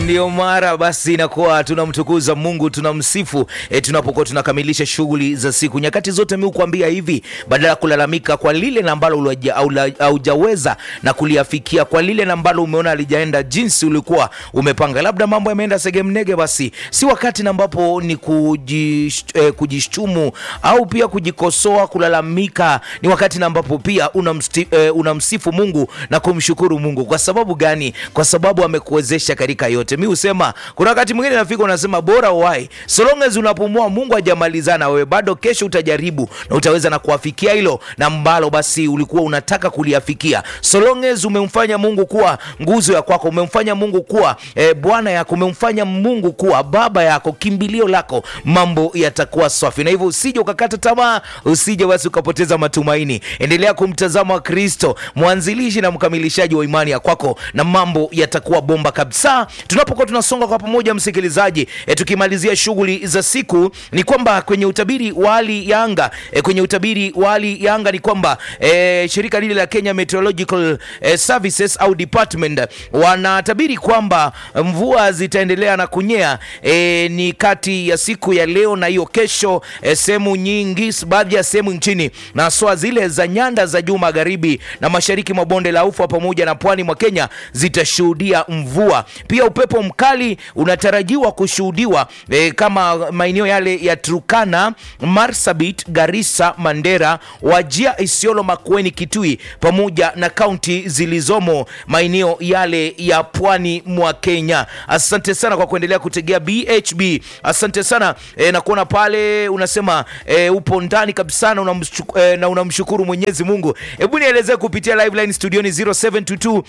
Ndiyo mara basi inakuwa tunamtukuza Mungu, tunamsifu e, tunapokuwa tunakamilisha shughuli za siku. Nyakati zote mi kuambia hivi, badala ya kulalamika kwa lile na ambalo haujaweza na kuliafikia, kwa lile na ambalo umeona alijaenda jinsi ulikuwa umepanga, labda mambo yameenda segemnege, basi si wakati na ambapo ni kujish, eh, kujishtumu au pia kujikosoa, kulalamika. Ni wakati na ambapo pia unamsti, eh, unamsifu Mungu na kumshukuru Mungu. Kwa sababu gani? Kwa sababu amekuwezesha katika yote mi husema kuna wakati mwingine nafika unasema bora uwai so long as unapumua mungu hajamalizana wewe bado kesho utajaribu na utaweza na kuafikia hilo na mbalo basi ulikuwa unataka kuliafikia so long as umemfanya mungu kuwa nguzo ya kwako umemfanya mungu kuwa e, bwana yako umemfanya mungu kuwa baba yako kimbilio lako mambo yatakuwa safi na hivyo usije ukakata tamaa usije basi ukapoteza matumaini endelea kumtazama kristo mwanzilishi na mkamilishaji wa imani ya kwako na mambo yatakuwa bomba kabisa tunapokuwa tunasonga kwa pamoja msikilizaji e, tukimalizia shughuli za siku ni kwamba kwenye utabiri wa hali ya anga e, kwenye utabiri wa hali ya anga ni kwamba e, shirika lile la Kenya Meteorological e, Services au department wanatabiri kwamba mvua zitaendelea na kunyea e, ni kati ya siku ya leo na hiyo kesho e, sehemu nyingi baadhi ya sehemu nchini na haswa zile za nyanda za juu magharibi na mashariki mwa bonde la ufa pamoja na pwani mwa Kenya zitashuhudia mvua pia upepo mkali unatarajiwa kushuhudiwa e, kama maeneo yale ya Turkana, Marsabit, Garissa, Mandera, Wajia, Isiolo, Makueni, Kitui pamoja na kaunti zilizomo maeneo yale ya pwani mwa Kenya. Asante sana kwa kuendelea kutegea BHB. Asante sana e, na kuona pale unasema e, upo ndani kabisa na unamshukuru, e, na unamshukuru Mwenyezi Mungu. Hebu nielezee kupitia live line studioni 0722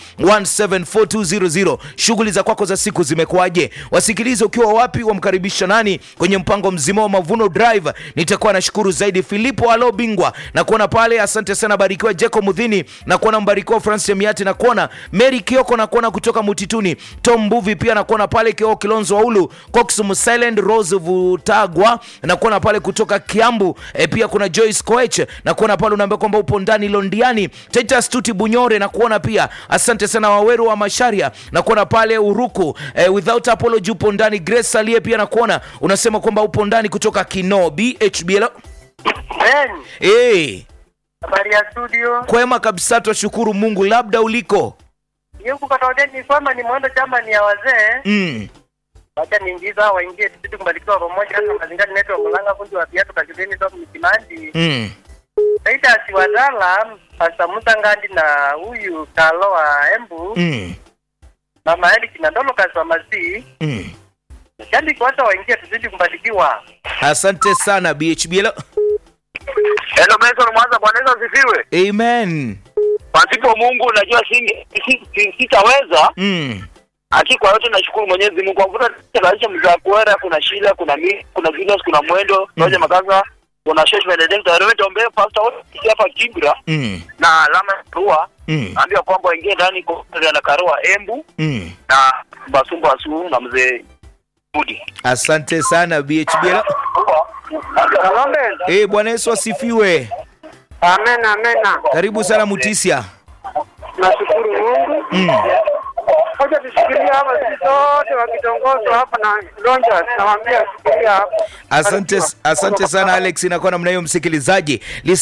174200 shughuli za kwako za siku zimekuwaje? Wasikilize ukiwa wapi, wamkaribisha nani kwenye mpango mzima wa Mavuno Drive. Nitakuwa nashukuru zaidi Filipo alo bingwa na kuona pale, asante sana. Barikiwa Jeko Mudhini na kuona Mbarikiwa Francis Emiati na kuona Mary Kioko na kuona kutoka Mutituni, Tom Mbuvi pia na kuona pale Kioko Kilonzo Waulu, Cox Musilent, Rose Vutagwa na kuona pale kutoka Kiambu e, pia kuna Joyce Koech na kuona pale unaambia kwamba upo ndani Londiani, Titus Tuti Bunyore na kuona pia, asante sana Waweru wa Masharia na kuona pale Uruku eh, without apology upo ndani. Grace aliye pia na kuona unasema kwamba upo ndani kutoka Kino BHBL. Ben, Hey, habari ya studio. kwema kabisa, twashukuru Mungu. Labda uliko Yuko katoja ni kwamba ni mwendo chama ni ya wazee. mm. Wacha niingiza hao waingie tupite kumbarikiwa pamoja hata mazingira neto kulanga fundi wa viatu kajudeni ndo mkimandi. Mm. Saida siwadala Pasta Musa Ngandi na huyu Kalo wa Embu Mm. Mama Eli Kinandolo kaswa mazi. Mm. Shandi kwanza waingie tuzidi kumbarikiwa. Asante sana BHBL. Hello Benson Mwanza, Bwana Yesu asifiwe. Amen. Pasipo Mungu najua singe si- si- sitaweza. Mm. Haki kwa yote nashukuru Mwenyezi Mungu. Kwa mfano kaisha mzaa kuera, kuna Shila, kuna mi, kuna Venus, kuna Mwendo, Roger Makaza, kuna Shesh Benedict, Reverend Ombe, Pastor wote sisi hapa Kibra Mm. na alama ya Karua. Mm. Ambia kwamba waingie ndani kwa na Karua Embu Mm. na Basumbu Asu na mzee Budi. Asante sana BHBL. Kalombe. Eh, Bwana Yesu asifiwe. Amen amen. Karibu sana Mutisia. Nashukuru Mungu. Mm. Ngoja tushikilie hapa sisi sote wakitongozwa hapa na Lonja nawaambia shikilia hapa. Asante, asante sana Alex, inakuwa namna hiyo msikilizaji.